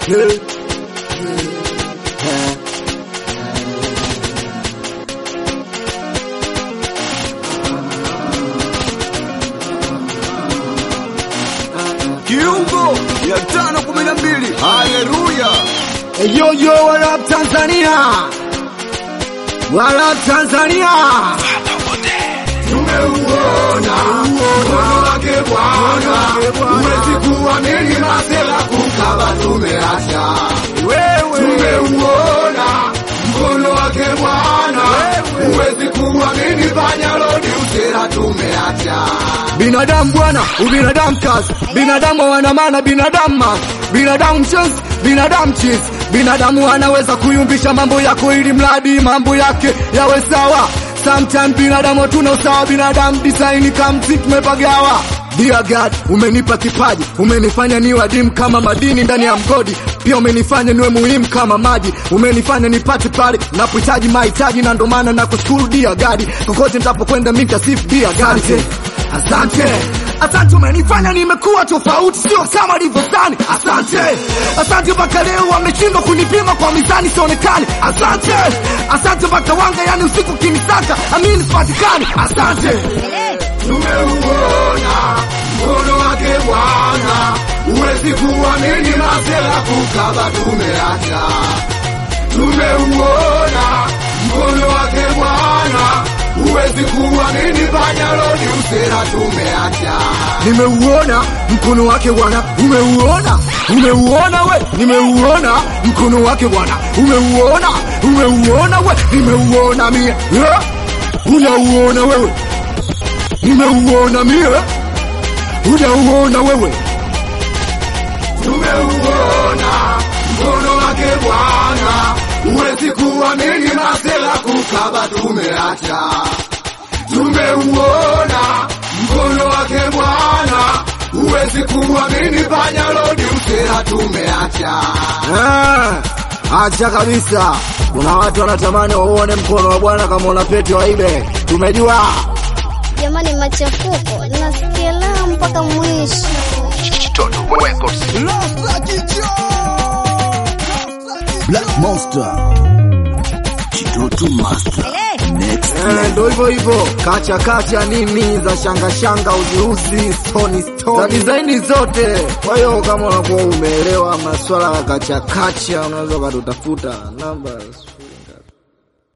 Kiungo ya tano kumi na mbili. Haleluya! Yo yo, what up Tanzania? What up Tanzania? Tumeuona mkono wake Bwana, huwezi kuamini masela kukaba, tumeacha tumeuona mkono wake Bwana, huwezi kuamini panyarodi usera, tumeacha Binadamu bwana, ubinadamu kazi, binadamu hawana maana, binadamu man, binadamu mchezi, binadamu chizi, binadamu anaweza kuyumbisha mambo yako ili mradi mambo yake yawe sawa. Sometimes binadamu hatuna usawa, binadamu design kama mziki tumepagawa. Dear God, umenipa kipaji, umenifanya niwe adimu kama madini ndani ya mgodi, pia umenifanya niwe muhimu kama maji, umenifanya nipate pale napohitaji mahitaji, na ndo maana nakushukuru dear God, kokote nitapokwenda mimi nitasifu dear God. Asante, asante, umenifanya nimekuwa tofauti, sio kama nilivyodhani. Asante, asante, mpaka leo wameshindwa kunipima kwa mizani, sionekani. Asante, asante, mpaka wanga, yani usiku kinisaka, amini sipatikani. Asante. tumeuona mkono wake Bwana, huwezi kuamini masela kukaba, tumeacha tumeuona mkono wake Bwana, huwezi kuamini panyarodi usera, tumeacha Nimeuona mkono wake Bwana, umeuona, umeuona we, nimeuona mkono wake Bwana, umeuona, umeuona we, nimeuona mie, Eh, unauona wewe, nimeuona mie, unauona wewe, tumeuona mkono wake Bwana, huwezi kuamini masela kukaba, tumeacha tumeuona mkono wake Bwana, huwezi kuamini panyarodi usera, tumeacha Ah, acha kabisa. Kuna watu wanatamani wauone mkono wa Bwana kama una pete waibe, tumejua. Jamani, machafuko nasikia la mpaka mwisho. Black Monster. Kitoto Master. Eh, ndo hivyo hivyo, kacha kacha nini za shanga shanga, uziuzi, stoni stoni, za dizaini zote. Kwa hiyo kama unakuwa umeelewa maswala ya kacha kacha, unaweza ukatutafuta namba